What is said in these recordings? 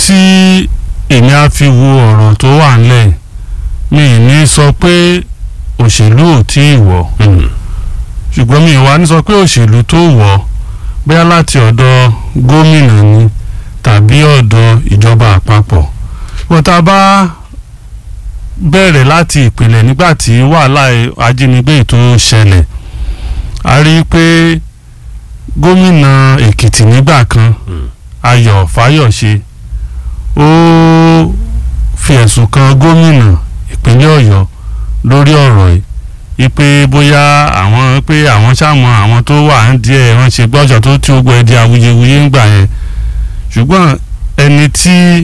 tí èmi á fi wo ọ̀rọ̀ tó wà ńlẹ̀ mi ì ní sọ pé òṣèlú ò tí ì wọ̀ ṣùgbọ́n mi ì wá ní sọ pé òṣèlú tó wọ̀ bóyá láti ọ̀dọ̀ gómìnà ni tàbí ọ̀dọ̀ ìjọba àpapọ̀ wọ́n tá a bá bẹ̀rẹ̀ láti ìpìlẹ̀ nígbà tí wàhálà ajínigbé tó ṣẹlẹ̀ a rí i pé gómìnà èkìtì nígbà kan ayọ̀ fáyọ̀ṣe ó fi ẹ̀sùn kan gómìnà ìpínlẹ̀ ọ̀yọ́ lórí ọ̀rọ̀ yìí ipe bóyá àwọn pé àwọn sàmọ àwọn tó wà ń díẹ̀ wọ́n ṣe gbọ́jọ́ tó tí ó gbọ́ ẹ di awuyewuye ń gbà yẹn ṣùgbọ́n ẹni tí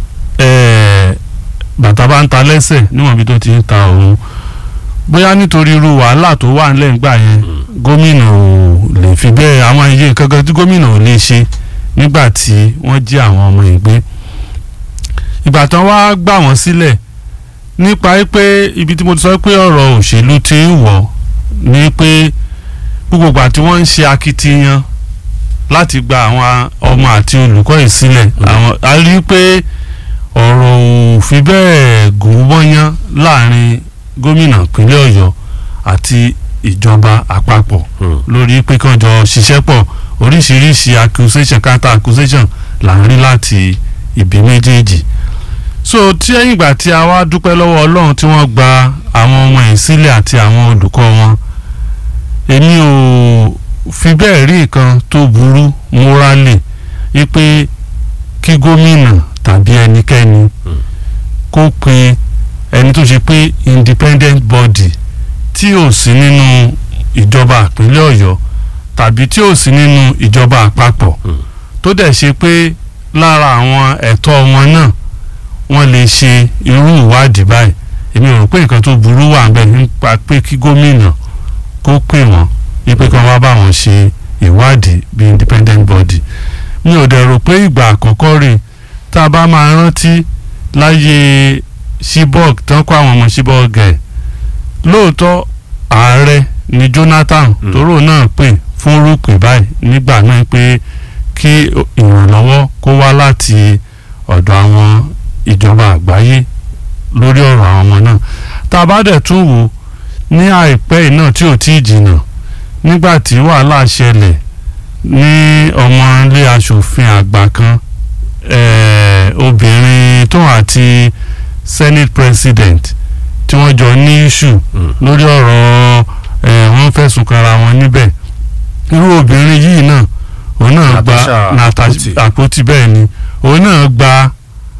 bàtà bá ń ta lẹ́sẹ̀ níwọ̀n bí tó ti ń ta òun bóyá nítorí irú wàhálà tó wà nílẹ̀ ńgbà yẹn gómìnà ò lè fi bẹ́ẹ̀ àwọn iye nǹkan kan tí gómìnà ò lè ṣe nígbà tí wọ́n jí àwọn ọmọ ìgbé ìgbà tán wá gbà wọ́n sílẹ̀ nípa pé ibi tí mo ti sọ pé ọ̀rọ̀ òṣèlú ti ń wọ̀ ni pé gbogbo ìgbà tí wọ́n ń ṣe akitiyan láti gba àwọn ọmọ àti olùkọ́ yìí sílẹ̀ àwọn a rí i pé ọ̀rọ̀ ò fi bẹ́ẹ̀ gùn wọ́nyán láàrin gómìnà ìpínlẹ̀ ọ̀yọ́ àti ìjọba àpapọ̀ lórí pé kán jọ ṣiṣẹ́ pọ̀ oríṣiríṣi accusation counter accusation là ń rí láti ibi méjèèjì so tí ẹ̀yìn ìgbà tí a wá dúpẹ́ lọ́wọ́ ọlọ́run tí wọ́n gba àwọn ọmọ yìí sílẹ̀ àti àwọn olùkọ́ wọn èmi ò fi bẹ́ẹ̀ rí nǹkan tó burú morally wípé kí gómìnà tàbí ẹnikẹ́ni kó pe ẹni tó ṣe pé independent body tí ò sí nínú ìjọba ìpínlẹ̀ ọ̀yọ́ tàbí tí ò sí nínú ìjọba àpapọ̀ tó dẹ̀ ṣe pé lára àwọn ẹ̀tọ́ wọn náà wọ́n lè ṣe irú ìwádìí báyìí èmi ò rò pé nǹkan tó burú wà ń bẹ̀ nípa pé kí gómìnà kó pè wọ́n wípé kí wọ́n wá bá wọn ṣe ìwádìí bí independent body mi ò dẹ̀ rò pé ìgbà àkọ́kọ́ rè tá a bá máa rántí láyé Chibok tán kó àwọn ọmọ Chibok ẹ̀ lóòótọ́ ààrẹ ni Jonathan tóró náà pè fún rúpè báyìí nígbà náà pé kí ìrànlọ́wọ́ kó wá láti ọ̀dọ̀ àwọn ìjọba àgbáyé lórí ọ̀rọ̀ àwọn ọmọ náà tá a bá dẹ̀ tún wò ní àìpẹ́ yìí náà tí ò tí ì jìnnà nígbà tí wàhálà ṣẹlẹ̀ ní ọmọ ilé asòfin àgbà kan obìnrin tó àti senate president tí wọ́n jọ ní issue lórí ọ̀rọ̀ wọ́n fẹ̀sùn kanra wọn níbẹ̀ irú obìnrin yìí náà òun náà gba àpótí bẹ́ẹ̀ ni òun náà gba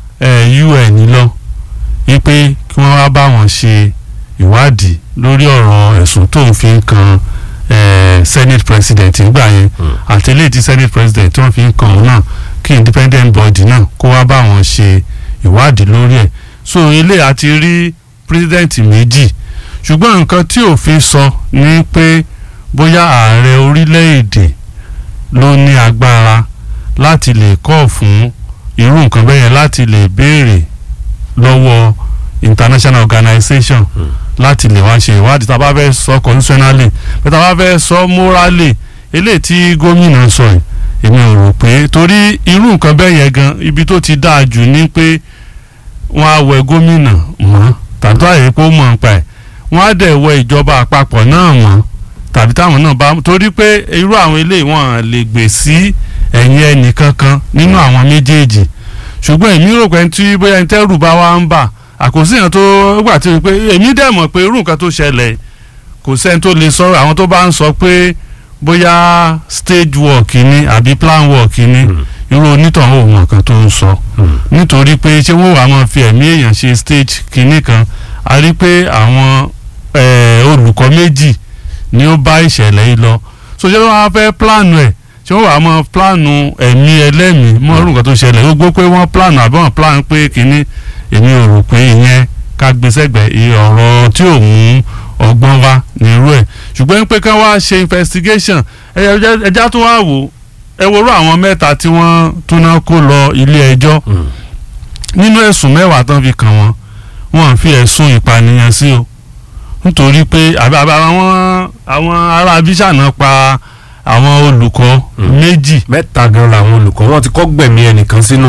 UN lọ wípé kí wọ́n wá bá wọn ṣe ìwádìí lórí ọ̀rọ̀ ẹ̀sùn tó ń fi kan senate president nígbà yẹn àti eléyìí tí senate president tó ń fi kan òun náà kí independent body náà kó wá bá wọn ṣe ìwádìí lórí ẹ̀ so ilé àti rí president méjì ṣùgbọ́n nǹkan tí òfin sọ ni pé bóyá ààrẹ orílẹ̀-èdè ló ní agbára láti lè kọ́ fún irú nǹkan bẹ́ẹ̀ yẹn láti lè béèrè lọ́wọ́ international organization mm. láti lè wá ṣe ìwádìí tá a bá fẹ́ sọ constitutionally bí tá a bá fẹ́ sọ morally eléyìí tí gómìnà sọ yìí èmi ò rò pé torí irú nǹkan bẹ́ẹ̀ yẹn gan ibi tó ti dáa jù ni pé wọ́n á wẹ gómìnà mọ́ tàbí àyè pé ó mọ̀ nípa ẹ̀ wọ́n á dẹ̀ wẹ ìjọba àpapọ̀ náà mọ́ tàbí táwọn náà bá torí pé irú àwọn eléyìí wọ́n lè gbè sí ẹ̀yìn ẹnì kankan nínú àwọn méjèèjì ṣùgbọ́n èmi rò pé tí bóyá ẹni tẹ́rù bá wá ń bà àkòsí yẹn tó gbà tí pé èmi dẹ̀ mọ̀ pé irú nǹkan tó ṣẹlẹ̀ kò sẹ́ni tó lè sọ̀rọ̀ àwọn tó bá ń sọ pé bóyá stage work ni àbí plan work ni irú onítàn ò mọ̀ kan tó ń sọ nítorí pé ṣé wọ́n wàá máa fi ẹ̀mí èèyàn ṣe stage kìíní kan a rí pé àwọn olùkọ́ méjì ni ó bá ìṣẹ̀lẹ̀ yìí lọ so ṣé wọ́n á fẹ́ plan ẹ̀ ṣé wọ́n wàá mọ pílánù ẹ̀mí ẹlẹ́mìí mọ́ orúkọ tó ṣẹlẹ̀ gbogbo pé wọ́n pílánù àbí wọ́n pílánù pé kínní èmi ò rò pé ìyẹn ká gbé sẹ́gbẹ̀ẹ́ ọ̀rọ̀ tí ò mú ọgbọ́n wá nírú ẹ̀ ṣùgbọ́n pé ká wá ṣe investigation ẹja tó wá wò ẹ worú àwọn mẹ́ta tí wọ́n túná kó lọ ilé ẹjọ́ nínú ẹ̀sùn mẹ́wàá tán fi kàn wọ́n wọ́n fi ẹ̀sùn ìpànìyàn sí o nítorí pé àwọn àwọn ará abíṣàná pa àwọn olùkọ́ méjì. mẹ́ta gan làwọn olùkọ́ wọn ti kọ́ gbẹ̀mí ẹnìkan sínú